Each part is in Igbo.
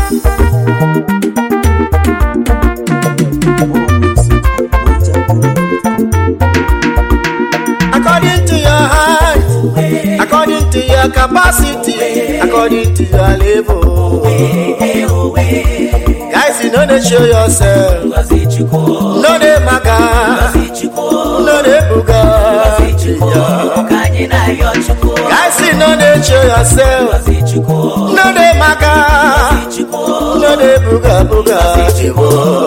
according to your height according to your capacity according to your level guys you no dey show yourself no dey maga no dey buga guys you no dey show yourself no dey maga no dey buga buga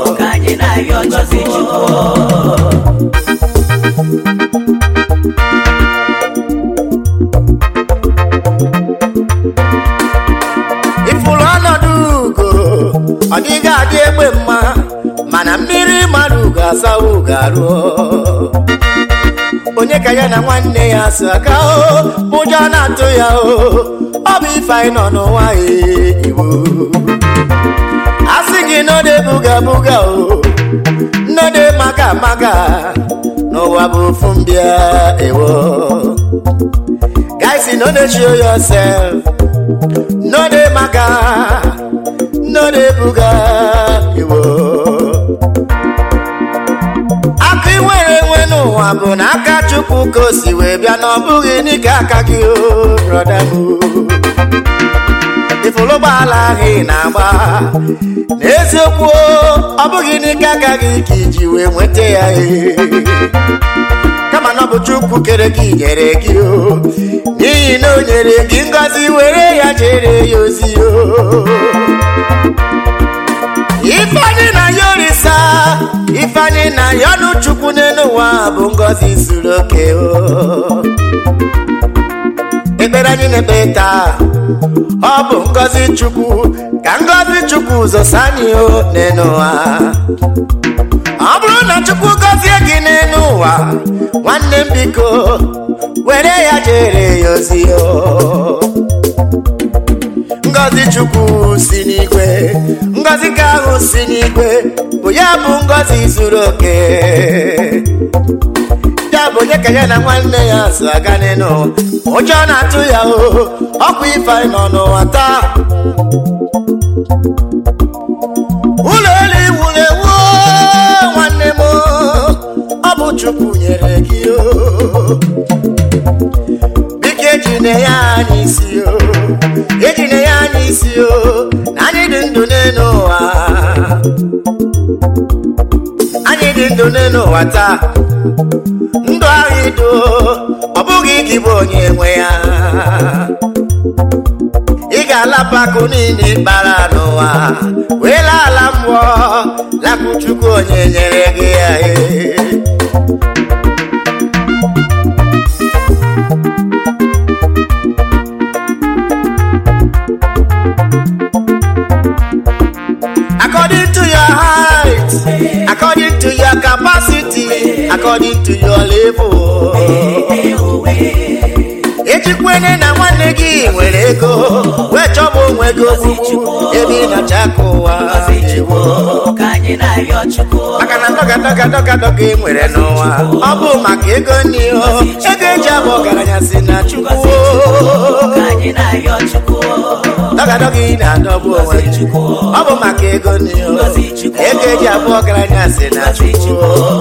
ifuru ọnọdụ ugo ọ dịghị adị egbe mma mana mmiri mmadụ ugo asawa ugo arụọ onye ka ya na nwanne ya so aka o ụjọ na-atụ ya o ọ bụ ife anyị nọ n'ụwa ee, igbo a sị gị nọde buga buga o nnọde maga maga n'ụwa bụ ofu mbịa ewo guys no dey show yourself no dey maga no dey buga iwo aka iwere enwe n'ụwa bụ n'aka chukwu ka o si wee bịa na ọ bụghị n'ike aka gị o brọda m ifuru ụgbọala ahụ ị na-agba n'eziokwu o, ọ bụghị n'ike aka gị ka iji wee nweta ya ee. kama na ọ bụ chukwu kere gị nyere gị o n'ihi na o nyere gị ngọzi were ya jere ya ozi o ifeanyị na ya orisa ifeanyị na ya ọnụ chukwu n'elu ụwa bụ ngọzi zuru oke o ekpere anyị na-ekpe taa ọ bụ ngọzi chukwu ka ngọzi chukwu zosa anyị o n'elu ụwa ọ bụrụ na chukwu gọzie gị n'elu ụwa nwanne m biko were ya jere ya ozi o ngọzi chukwu si n'igwe ngọzi ka ahụ si n'igwe bụ ya bụ ngọzi zuru oke ya bụ onye ka ya na nwanne ya so aga n'elu ụwa ụjọ na-atụ ya o ọkwa ife anyị nọ n'ụwa taa ụlọ elu iwuru ewu nwanne m ọ bụ chukwu nyere gị o biko ejine ya anyị isi o ejine ya anyị isi o na anyị dị ndụ n'elu ụwa anyị dị ndụ n'elu ụwa taa ndụ ahụ ido ọ bụghị gị bụ onye nwe ya ị ga-alapụ akụ niile ịkpara n'ụwa wee laa ala mmụọ lapụ chukwu onye nyere gị ya ee. according to your height according to your capacity according to your level ejikwene na nwanne gị nwere ego wee chọba onwe gị ogbugbu ebe ị nacha aka ụwa ewo. maka na dọga dọga dọga dọga ị nwere n'ụwa ọ bụ maka ego n'ihe ego eji abụ ọgaranya si na chukwu dọga dọga ị na-adọgbu onwe gị ọ bụ maka ego n'ihe ego eji abụ ọgaranya si na chukwu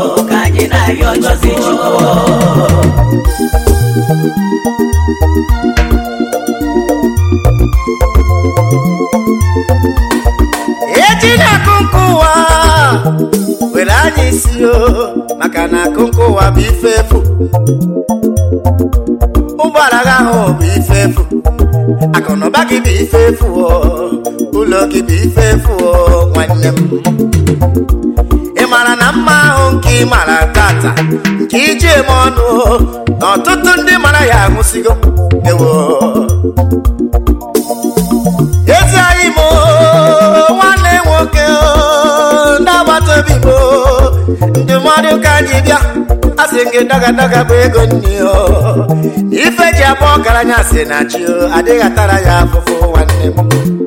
eji na-akụ nkụ ụwa were anya isi o maka na akụ nkụ ụwa bụ ife efu ụgbọala gị ahụ bụ ife efu akụnụba gị bụ ife efu o ụlọ gị bụ ife efu o nwanne m ị mara na mma ahụ nke ị mara tata nke iji eme ọnụ o, na ọtụtụ ndị mara ya anwụsigo ewo ezi anyị m o, nwanne nwoke o, ndị agbata obi m o, ndụmọdụ ka anyị bịa asị gị daga daga bụ ego nni o ife ji abụ ọgaranya si na chi o adịghị atara ya afụfụ nwanne m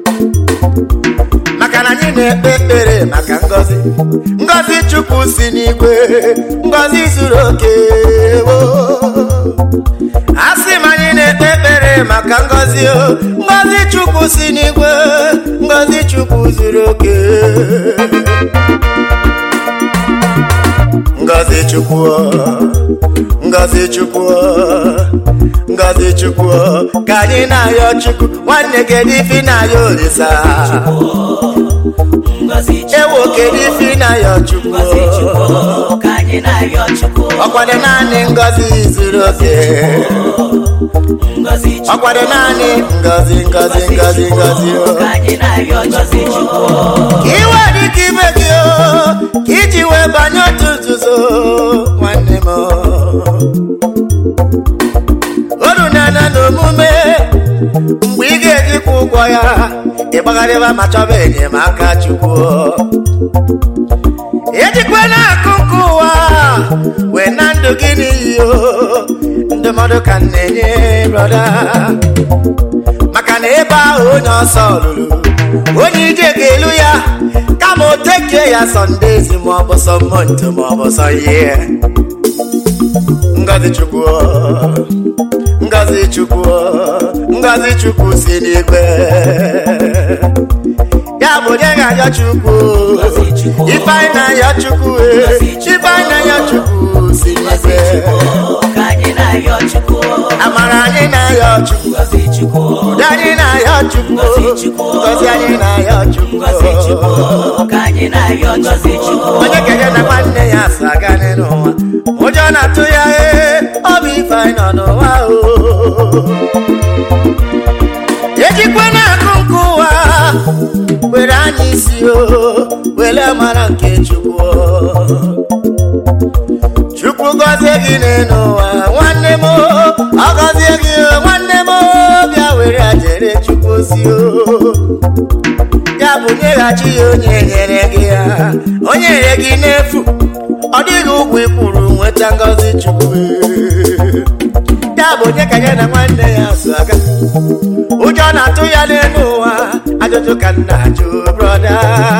maka na anyị na-ekpe ekpere maka ngọzi ngọzi chukwu si n'igwe ngọzi zuru oke o asị m anyị na-ekpe ekpere maka ngọzi o ngọzi chukwu si n'igwe ngọzi chukwu zuru oke ngozi chukwu ngozi chukwu ngozi chukwu ka anyị na-ayọ chukwu nwanne kedu ife na-ayọ olisa Ngozi Chukwu, ewo kedu ife na-ayọ chukwu Ngozi Chukwu, ka anyị na-ayọ Chukwu. ọkwado naanị ngozi zuru oke Ngozi Chukwu, ọkwado naanị ngozi ngozi ngozi ngozi o ka anyị na-ayọ Ngozi Chukwu. ka iwe dị ka ibe gị o ka iji wee banye otu nzuzo nwanne m oru na-ana n'omume mgbe ị ga-ejikwa ụgwọ ya ịgbagharịba ma chọba enyemaka chukwu ejikwa na-akụ nke ụwa wee na ndụ gị n'iyi o ndụmọdụ ka m na-enye brọda maka na ebe ahụ onye ọsọ lụrụ onye ije ga-elu ya kama o tekee ya sọndezi ma ọ bụ sọ mọnde ma ọ bụ sọ ihe ngozi chukwu ngozi chukwu ngozi chukwu si n'igwe ya bụ onye ga-ayọ chukwu ife anyị na-ayọ chukwu eh, ife anyị na-ayọ chukwu si Ngozi n'igwe Chukwu, ka anyị na-ayọ Chukwu. amara anyị na-ayọ chukwu Ngozi Chukwu, Udo anyị na-ayọ chukwu Ngozi Chukwu. ngozi anyị na-ayọ chukwu Ngozi Chukwu, ka anyị na-ayọ Ngozi Chukwu. onye kenye na nwanne ya so aga n'ụwa ụjọ na-atụ ya ee ọ bụ ife anyị nọ n'ụwa o ejikwa na-akụ nke ụwa were anya isi o were mara nke chukwu chukwu gọzie gị n'elu ụwa nwanne m ọ gọzie gị o, nwanne m bịa were ajere chukwu ozi o ya bụ nyeghachi ya onye nyere gị ya onye nyere gị n'efu ọ dịghị ụgwọ ikwuru nweta ngọzi chukwu ya bụ onye ka ya na nwanne ya so aga ụjọ na-atụ ya n'elu ụwa ajụjụ ka m na-ajụ brọda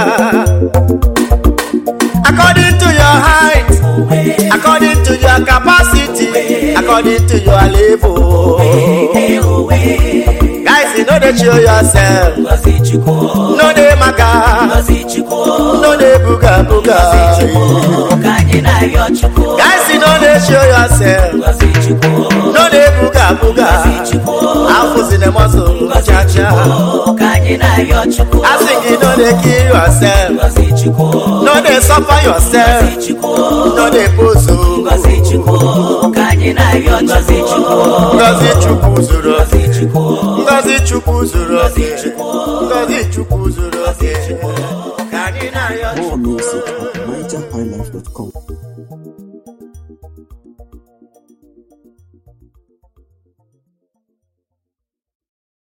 according to your height according to your capacity according to your level Ee, owe. guys you no dey show yourself Ngozi Chukwu, no dey maka Ngozi Chukwu, no dey buga buga ka anyị na-ayọ Chukwu. guys you no dey show yourself Ngozi Chukwu, no dey buga buga Chukwu. afụzi na mọsụ cha cha ka anyị na-ayọ Chukwu. asị gị no dey kill yourself Ngozi Chukwu, no dey suffer yourself Chukwu, no dey pose Ngozi Chukwu, ka anyị na-ayọ Ngozi Chukwu. ngozi chukwu zuru oke Ngozi Chukwu, ngozi chukwu zuru oke ngozi chukwu zuru oke ka anyị na-ayọ More chukwu music at NigerHighlife.com.